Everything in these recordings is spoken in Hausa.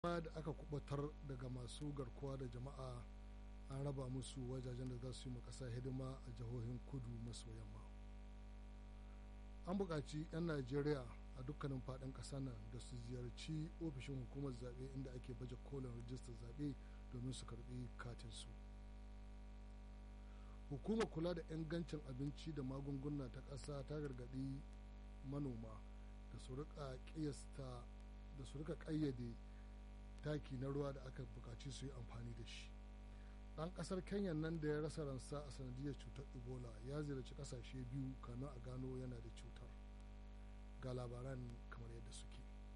da aka kubatar daga masu garkuwa da jama'a an raba musu wajajen da za su yi ƙasa hidima a jihohin kudu maso yamma an buƙaci 'yan najeriya a dukkanin faɗin ƙasar nan da su ziyarci ofishin hukumar zaɓe inda ake baje kolin rijistar zaɓe domin su karɓi katinsu hukumar kula da ingancin abinci da magunguna ta ƙasa ta gargaɗi manoma da su rika ƙiyasta da su rika ƙayyade taki na ruwa da aka buƙaci su yi amfani da shi ɗan ƙasar kenya nan da ya rasa ransa a sanadiyar cutar ebola ya ziyarci ƙasashe biyu kamin a gano yana da cutar ga labaran kamar yadda suke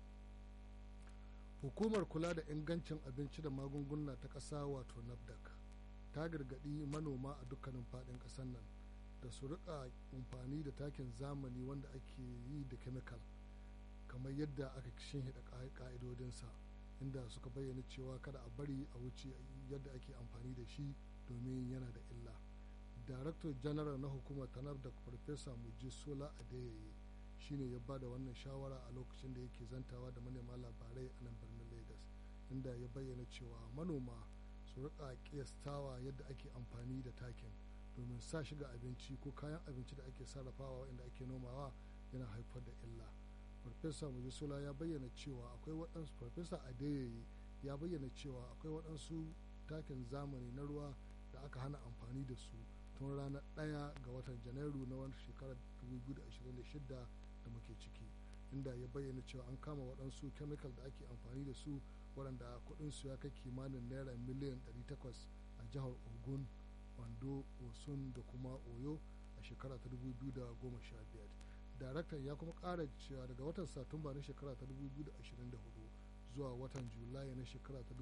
hukumar kula da ingancin abinci da magunguna ta ƙasa wato nafdac ta gargaɗi manoma a dukkanin faɗin ƙasar nan da su rika amfani da takin zamani wanda ake yi da kemikal kamar yadda aka shinhiɗa ƙa'idodinsa inda suka bayyana cewa kada a bari a wuce yadda ake amfani da shi domin yana da illa daraktar janaral na hukumar tanar da farfesa muji sola adeyeye shine ya bada wannan shawara a lokacin da yake zantawa da manema labarai a nan birnin lagos inda ya bayyana cewa manoma su rika kiyastawa yadda ake amfani da takin domin sa shiga abinci ko kayan abinci da ake sarrafawa inda ake nomawa yana haifar da illa farfesa mujisola ya bayyana cewa akwai waɗansu farfesa adeyeye ya bayyana cewa akwai waɗansu takin zamani na ruwa da aka hana amfani da su tun ranar ɗaya ga watan janairu na wani shekarar 2026 da muke ciki inda ya bayyana cewa an kama waɗansu kemikal da ake amfani da su waɗanda kuɗinsu ya kai kimanin naira miliyan 800 a jihar ogun wando osun da kuma oyo a shekara ta 2015 daraktan ya kuma ƙara cewa daga watan satumba na shekara ta 2024 zuwa watan julai na shekara ta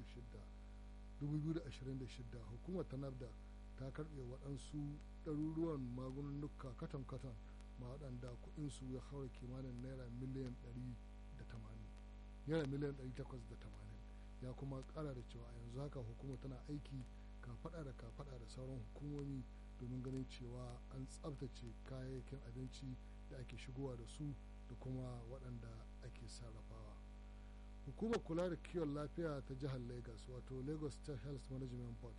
2026 hukumar tanabda ta karɓe waɗansu ɗaruruwan magununnuka katon-katon ma waɗanda kuɗinsu ya haura kimanin naira miliyan 180 naira miliyan 880 ya kuma ƙara da cewa yanzu haka hukumar tana aiki kafaɗa da kafaɗa da sauran hukumomi domin ganin cewa an tsabtace kayayyakin abinci da ake shigowa da su da kuma waɗanda ake sarrafawa hukumar kula da kiwon lafiya ta jihar lagos wato lagos state health management board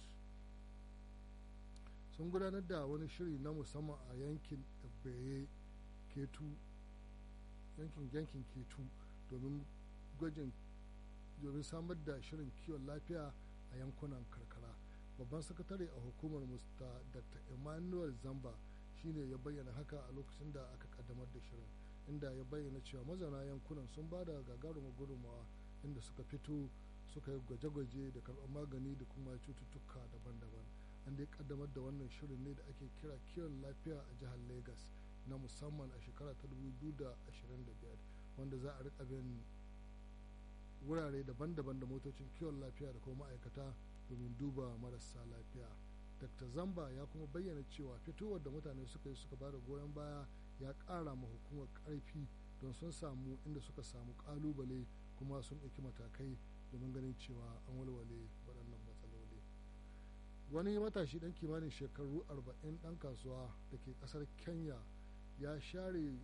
sun gudanar da wani shiri na musamman a yankin beye ketu yankin yankin ketu domin gwajin domin samar da shirin kiwon lafiya a yankunan karkara babban sakatare a hukumar musta dr emmanuel zamba shine ya bayyana haka a lokacin da aka kaddamar da shirin inda ya bayyana cewa mazauna yankunan sun ba da gagarumar gudunmawa inda suka fito suka yi gwaje-gwaje da karɓar magani da kuma cututtuka daban-daban an dai kaddamar da wannan shirin ne da ake kira kiwon lafiya a jihar lagos na musamman a shekara ta 2025 wanda za a rika bin wurare daban-daban da motocin kiwon lafiya da kuma ma'aikata domin duba marasa lafiya dr zamba ya kuma bayyana cewa fitowar da mutane suka yi suka bada goyon baya ya ƙara ma hukumar ƙarfi don sun samu inda suka samu ƙalubale kuma sun ɗauki matakai domin ganin cewa an walwale waɗannan matsaloli wani matashi ɗan kimanin shekaru 40 ɗan kasuwa da ke ƙasar kenya ya share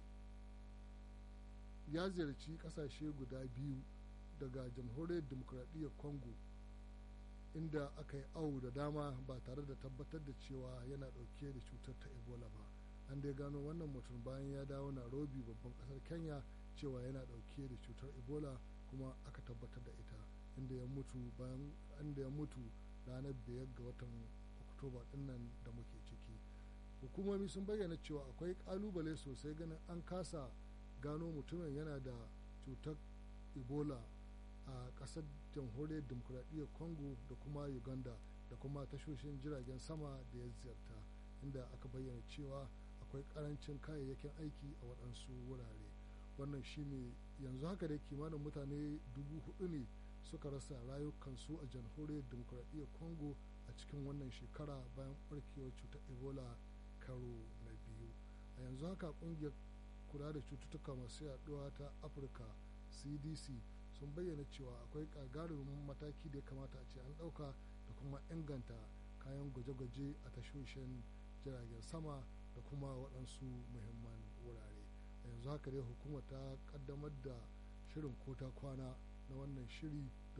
ya ziyarci ƙasashe guda biyu daga jamhuriyar demokuraɗiyyar congo inda aka yi awo da dama ba tare da tabbatar da cewa yana ɗauke da cutar ta ebola ba an dai gano wannan mutum bayan ya dawo nairobi babban ƙasar kenya cewa yana ɗauke da cutar ebola kuma aka tabbatar da ita inda ya mutu bayan inda ya mutu ranar biyar ga watan oktoba dinnan da muke ciki hukumomi sun bayyana cewa akwai kalubale sosai ganin an kasa gano mutumin yana da cutar ebola a ƙasar jamhuriyar demokuraɗiyyar congo da kuma uganda da kuma tashoshin jiragen sama da ya ziyarta inda aka bayyana cewa akwai ƙarancin kayayyakin aiki a waɗansu wurare wannan shine yanzu haka da kimanin mutane dubu hudu ne suka rasa rayukansu a jamhuriyar demokuraɗiyyar congo a cikin wannan shekara bayan ɓarkewar cutar ebola karo na biyu a yanzu haka ƙungiyar kula da cututtuka masu yaduwa ta afirka cdc sun bayyana cewa akwai gagarumin mataki da ya kamata a ce an ɗauka da kuma inganta kayan gwaje-gwaje a tashoshin jiragen sama da kuma waɗansu muhimman wurare a yanzu haka dai hukumar ta ƙaddamar da shirin kota kwana na wannan shiri